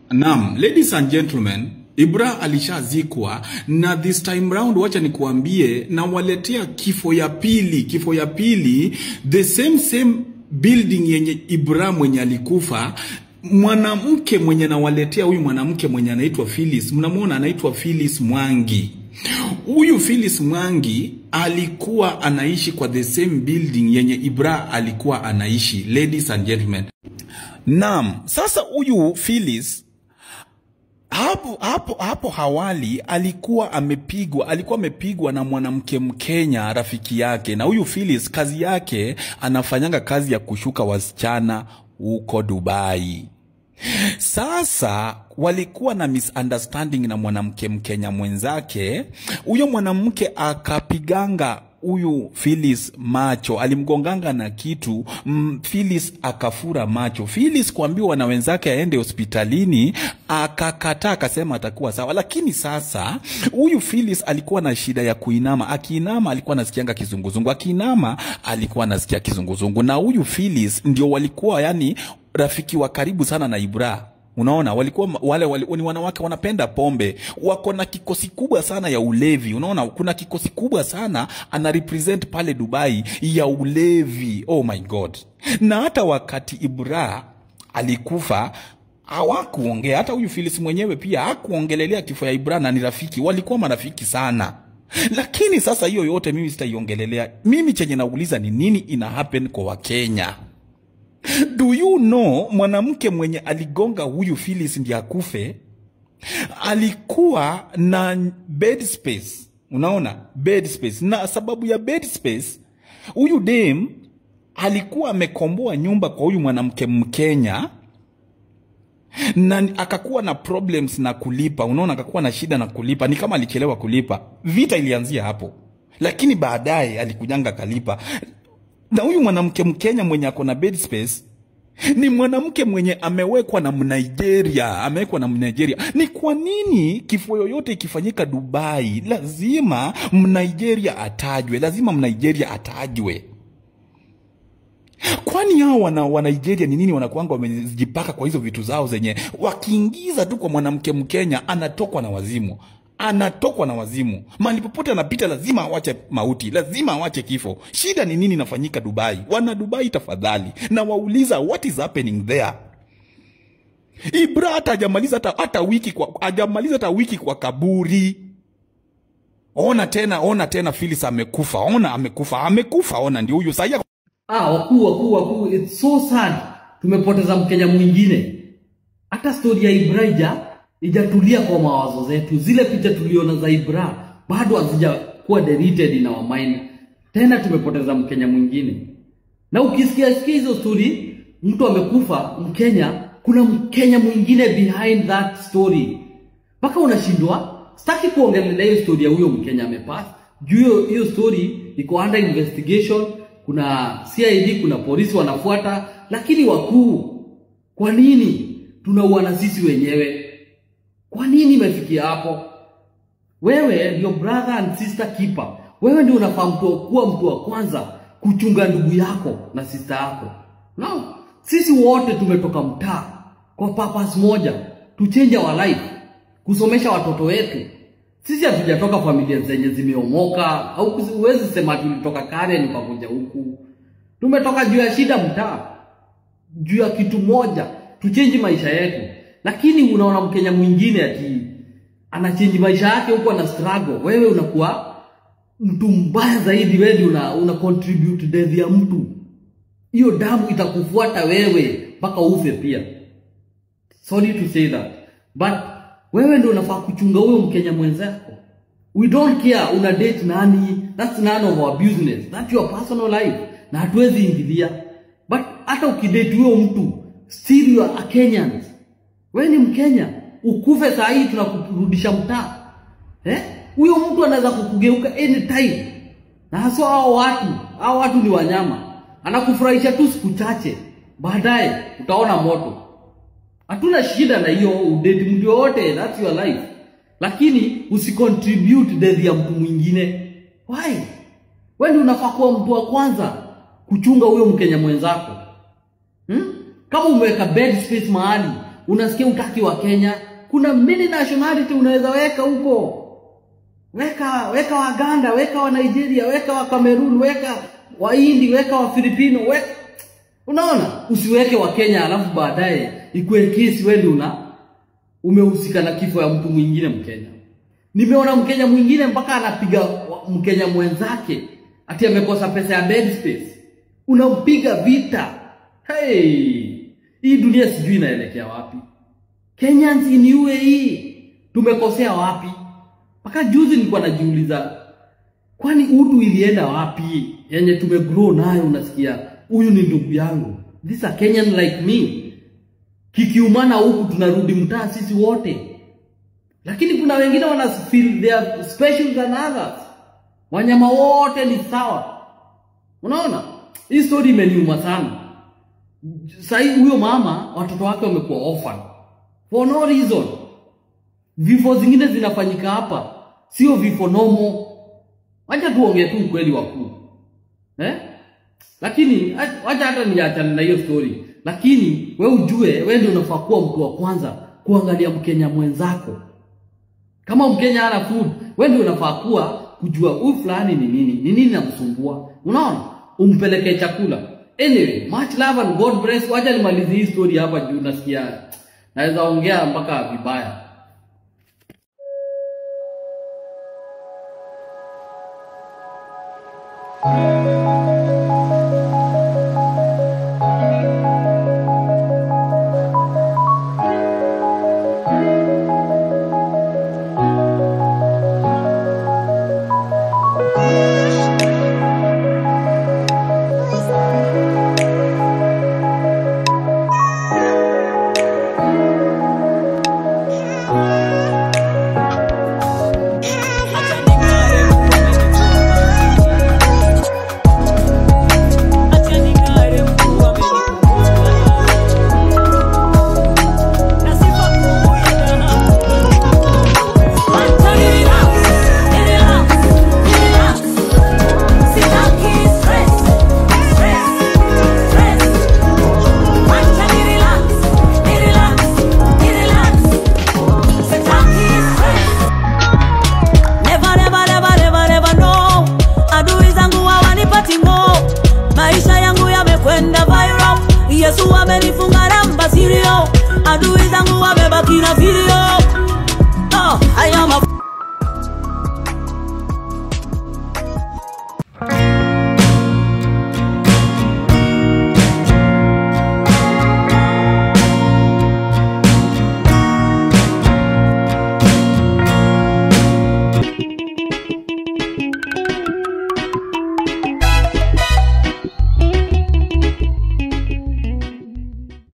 Naam, ladies and gentlemen, Ibra alishazikwa na this time round, wacha nikuambie, na waletea kifo ya pili, kifo ya pili, the same same building yenye Ibra mwenye alikufa mwanamke mwenye nawaletea huyu mwanamke mwenye anaitwa Phyllis, mnamwona anaitwa Phyllis Mwangi. Huyu Phyllis Mwangi alikuwa anaishi kwa the same building yenye Ibra alikuwa anaishi, ladies and gentlemen. Naam, sasa huyu Phyllis hapo hapo hapo hawali alikuwa amepigwa alikuwa amepigwa na mwanamke Mkenya rafiki yake, na huyu Phyllis kazi yake anafanyanga kazi ya kushuka wasichana huko Dubai. Sasa walikuwa na misunderstanding na mwanamke Mkenya mwenzake. Huyo mwanamke akapiganga huyu Phyllis macho, alimgonganga na kitu mm, Phyllis akafura macho. Phyllis kuambiwa na wenzake aende hospitalini, akakataa, akasema atakuwa sawa. Lakini sasa huyu Phyllis alikuwa na shida ya kuinama, akiinama alikuwa anasikianga kizunguzungu, akiinama alikuwa anasikia kizunguzungu, na huyu Phyllis ndio walikuwa yani rafiki wa karibu sana na Ibra. Unaona, walikuwa wale, wale ni wanawake wanapenda pombe, wako na kikosi kubwa sana ya ulevi. Unaona, kuna kikosi kubwa sana ana represent pale Dubai ya ulevi. Oh my God! Na hata wakati Ibra alikufa hawakuongea, hata huyu Phyllis mwenyewe pia hakuongelelea kifo ya Ibra, na ni rafiki, walikuwa marafiki sana. Lakini sasa hiyo yote mimi sitaiongelelea. Mimi chenye nauliza ni nini ina happen kwa Wakenya. Do you know mwanamke mwenye aligonga huyu Phyllis ndiye akufe alikuwa na bed space. Unaona, bed space, na sababu ya bed space huyu dem alikuwa amekomboa nyumba kwa huyu mwanamke Mkenya na akakuwa na problems na kulipa. Unaona, akakuwa na shida na kulipa, ni kama alichelewa kulipa. Vita ilianzia hapo, lakini baadaye alikujanga kalipa na huyu mwanamke Mkenya mwenye ako na bed space ni mwanamke mwenye amewekwa na Mnigeria, amewekwa na Mnigeria. Ni kwa nini kifo yoyote ikifanyika Dubai lazima Mnigeria atajwe, lazima Mnigeria atajwe? Kwani hao wana wa Nigeria ni nini wanakuanga wamejipaka kwa hizo vitu zao zenye wakiingiza tu kwa mwanamke Mkenya anatokwa na wazimu anatokwa na wazimu. Mahali popote anapita lazima awache mauti, lazima awache kifo. Shida ni nini inafanyika Dubai? Wana Dubai, tafadhali na wauliza what is happening there. Ibra hata hajamaliza hata, hata wiki kwa hajamaliza hata wiki kwa kaburi. Ona tena, ona tena, Phyllis amekufa. Ona amekufa, amekufa. Ona ndio huyu sasa. Ah, wakuu wakuu wakuu, it's so sad. Tumepoteza Mkenya mwingine. Hata stori ya Ibraija ijatulia kwa mawazo zetu. Zile picha tuliona za Ibra bado hazijakuwa deleted in our mind. Tena tumepoteza Mkenya mwingine, na ukisikia sikia hizo story, mtu amekufa Mkenya, kuna Mkenya mwingine behind that story, mpaka unashindwa. Sitaki kuongelea hiyo story ya huyo Mkenya amepass juu hiyo hiyo story iko under investigation. Kuna CID, kuna polisi wanafuata, lakini wakuu, kwa nini tunauana sisi wenyewe? Kwa nini imefikia hapo? Wewe ndio brother and sister keeper. Wewe ndio unafaa mtu kuwa mtu wa kwanza kuchunga ndugu yako na sister yako. No, sisi wote tumetoka mtaa kwa purpose moja, to change our life, kusomesha watoto wetu. Sisi hatujatoka familia zenye zimeomoka, au huwezi sema tulitoka Karen ukakuja huku. Tumetoka juu ya shida mtaa, juu ya kitu moja, tuchenji maisha yetu lakini unaona Mkenya mwingine ati anachange maisha yake huko ana struggle, wewe unakuwa mtu mbaya zaidi. Wewe una, una contribute death ya mtu, hiyo damu itakufuata wewe mpaka ufe pia. Sorry to say that but wewe ndio unafaa kuchunga huyo Mkenya mwenzako. We don't care una date nani, that's none of our business, that's your personal life, na hatuwezi ingilia. But hata ukidate huyo mtu still you are a Kenyan wewe ni Mkenya, ukufe saa hii tunakurudisha mtaa eh? Huyo mtu anaweza kukugeuka anytime, na haswa hao watu, hao watu ni wanyama. Anakufurahisha tu siku chache, baadaye utaona moto. Hatuna shida na hiyo udate mtu yoyote, that's your life, lakini usicontribute death ya mtu mwingine. Why? Wewe ndio unafaa kuwa mtu wa kwanza kuchunga huyo Mkenya mwenzako hmm? Kama umeweka bed space mahali unasikia utaki wa Kenya. Kuna many nationality unaweza weka huko, weka weka Waganda, weka wa Nigeria, weka wa Cameroon, weka wa Hindi, weka wa Filipino, weka unaona, usiweke wa Kenya alafu baadaye ikuwe kesi wewe ndio una umehusika na kifo ya mtu mwingine Mkenya. Nimeona Mkenya mwingine mpaka anapiga wa- Mkenya mwenzake ati amekosa pesa ya bed space, unampiga vita. Hey, hii dunia sijui inaelekea wapi. Kenyans in UAE tumekosea wapi? Mpaka juzi nilikuwa najiuliza, kwani utu ilienda wapi? Yenye tumegrow nayo, unasikia huyu ni ndugu yangu, this a Kenyan like me. Kikiumana huku tunarudi mtaa sisi wote, lakini kuna wengine wana feel they are special than others. Wanyama wote ni sawa. Unaona, hii story imeniuma sana. Sahii huyo mama watoto wake wamekuwa orphan for no reason. Vifo zingine zinafanyika hapa, sio vifo nomo. Wacha tuongee tu ukweli wakuu eh? Lakini ach- wacha hata niachane na hiyo story, lakini we ujue, we ndio unafaa kuwa mtu wa kwanza kuangalia Mkenya mwenzako. Kama Mkenya hana food, we ndio unafaa kuwa kujua huyu fulani ni nini, ni nini namsumbua. Unaona, umpelekee chakula. Anyway, much love and God bless. Wacha nimalizie hii story hapa juu nasikia naweza ongea mpaka vibaya.